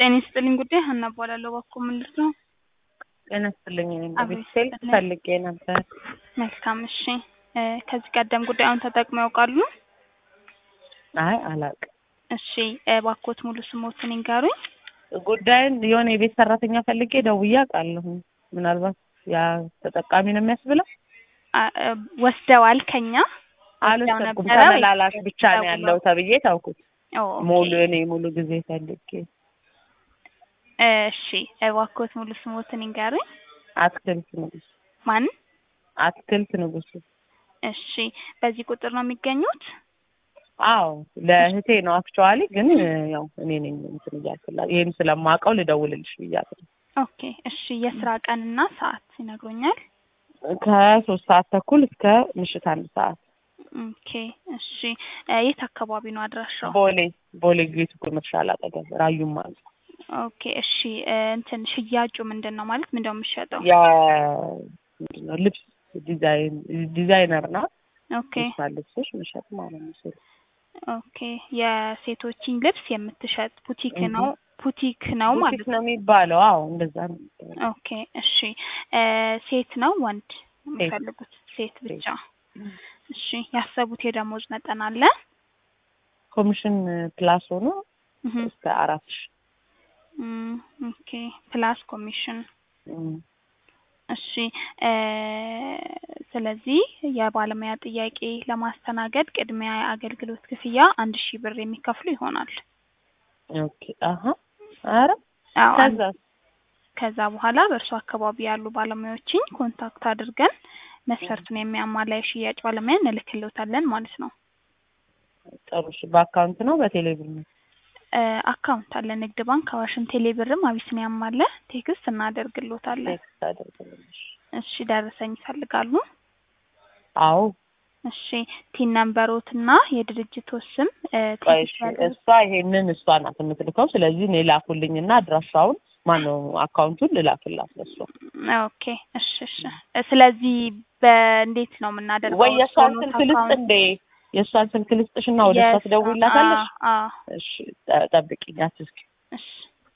ጤና ይስጥልኝ ጉዳይ ሀና እባላለሁ። እባክዎ ምን ልርዳ? ጤና ይስጥልኝ። እኔም አቤት በቤት ስልክ ይስጥልኝ። ፈልጌ ነበር። መልካም እሺ። እ ከዚህ ቀደም ጉዳዩን ተጠቅመው ያውቃሉ? አይ አላውቅም። እሺ እባክዎት ሙሉ ስሞትን ይንገሩኝ። ጉዳዩን የሆነ የቤት ሰራተኛ ፈልጌ ደውዬ አውቃለሁ። ምናልባት ያ ተጠቃሚ ነው የሚያስብለው። አ- እ ወስደዋል ከኛ ወስደው አልወሰድኩም። ነበረ ወይስ ተመላላሽ ብቻ ነው ያለው ተብዬ ታውኩት። ኦ፣ ኦኬ። ሙሉ እኔ ሙሉ ጊዜ ፈልጌ እሺ እባክዎት ሙሉ ስሞትን ይንገሩኝ። አትክልት ንጉስ ማን? አትክልት ንጉስ። እሺ በዚህ ቁጥር ነው የሚገኙት? አዎ ለእህቴ ነው አክቹዋሊ፣ ግን ያው እኔ ነኝ እንትን እያልኩላት ይሄን ስለማውቀው ልደውልልሽ ብያት ነው። ኦኬ እሺ የስራ ቀንና ሰዓት ይነግሩኛል? ከሶስት ሰዓት ተኩል እስከ ምሽት አንድ ሰዓት ኦኬ እሺ እ የት አካባቢ ነው አድራሻው? ቦሌ ቦሌ ጌቱ ኮመርሻል አጠገብ ራዩማ ኦኬ እሺ እ እንትን ሽያጩ ምንድን ነው ማለት ምንድን ነው የሚሸጠው? ያ ምንድን ነው ልብስ ዲዛይን ዲዛይነር ናት። ኦኬ ልብስ ልብሶች መሸጥ ማለት ነው። ስል ኦኬ የሴቶችን ልብስ የምትሸጥ ቡቲክ እህ። ነው ቡቲክ ነው ማለት ቡቲክ ነው የሚባለው። አዎ እንደዛ ነው የሚባለው። ኦኬ እሺ እ ሴት ነው ወንድ የሚፈልጉት? ሴት ብቻ። እሺ ያሰቡት የደሞዝ መጠን አለ? ኮሚሽን ፕላስ ሆኖ እህ እስከ አራት ሺህ እም፣ ኦኬ ፕላስ ኮሚሽን እም። እሺ እ ስለዚህ የባለሙያ ጥያቄ ለማስተናገድ ቅድሚያ የአገልግሎት ክፍያ አንድ ሺህ ብር የሚከፍሉ ይሆናል። ኦኬ አሀ ኧረ አዎ አንድ- ከዛ ከዛ በኋላ በእርሱ አካባቢ ያሉ ባለሙያዎችን ኮንታክት አድርገን መስፈርቱን የሚያሟላ የሽያጭ ባለሙያ እንልክልዎታለን ማለት ነው። ጥሩ እሺ። በአካውንት ነው በቴሌብር ነው? እ አካውንት አለ ንግድ ባንክ፣ አዋሽም፣ ቴሌብርም አቢሲኒያም አለ። ቴክስት እናደርግልዎታለን። ቴክስት አደርግልሽ። እሺ ደረሰኝ ይፈልጋሉ? አዎ እሺ ቲን ነምበሮትና የድርጅቶ ስም እ ቆይ ቴክስት እሺ። ያደርግ እሷ ይሄንን እሷ ናት የምትልከው። ስለዚህ እኔ ላኩልኝና አድራሻውን ማነው አካውንቱን ልላክላት ለሷ። ኦኬ እሺ እሺ እ ስለዚህ በእንዴት ነው የምናደርገው? ወይ የእሷን እርስዎ ኖት ስልክ ልስጥ አካውንት- እንዴ? የእሷን ስልክ ልስጥሽና ወደ እሷ የስ- ትደውይላታለሽ? አ- አ- እሺ ጠ- ጠብቂኝ፣ አትስኪ። እሺ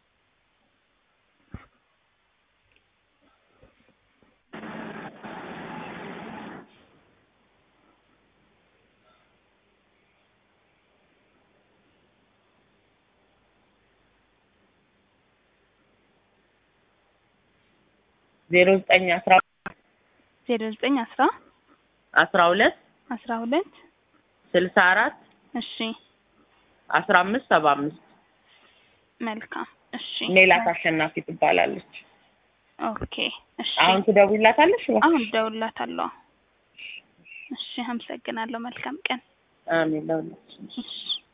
ዜሮ ዘጠኝ አስራ ዜሮ ዘጠኝ አስራ አስራ ሁለት አስራ ሁለት ስልሳ አራት እሺ አስራ አምስት ሰባ አምስት መልካም እሺ ሜላት አሸናፊ ትባላለች። ኦኬ እሺ አሁን ትደውይላታለሽ? አሁን እደውልላታለሁ። እሺ አመሰግናለሁ። መልካም ቀን። አሜን ለሁላችን። እሺ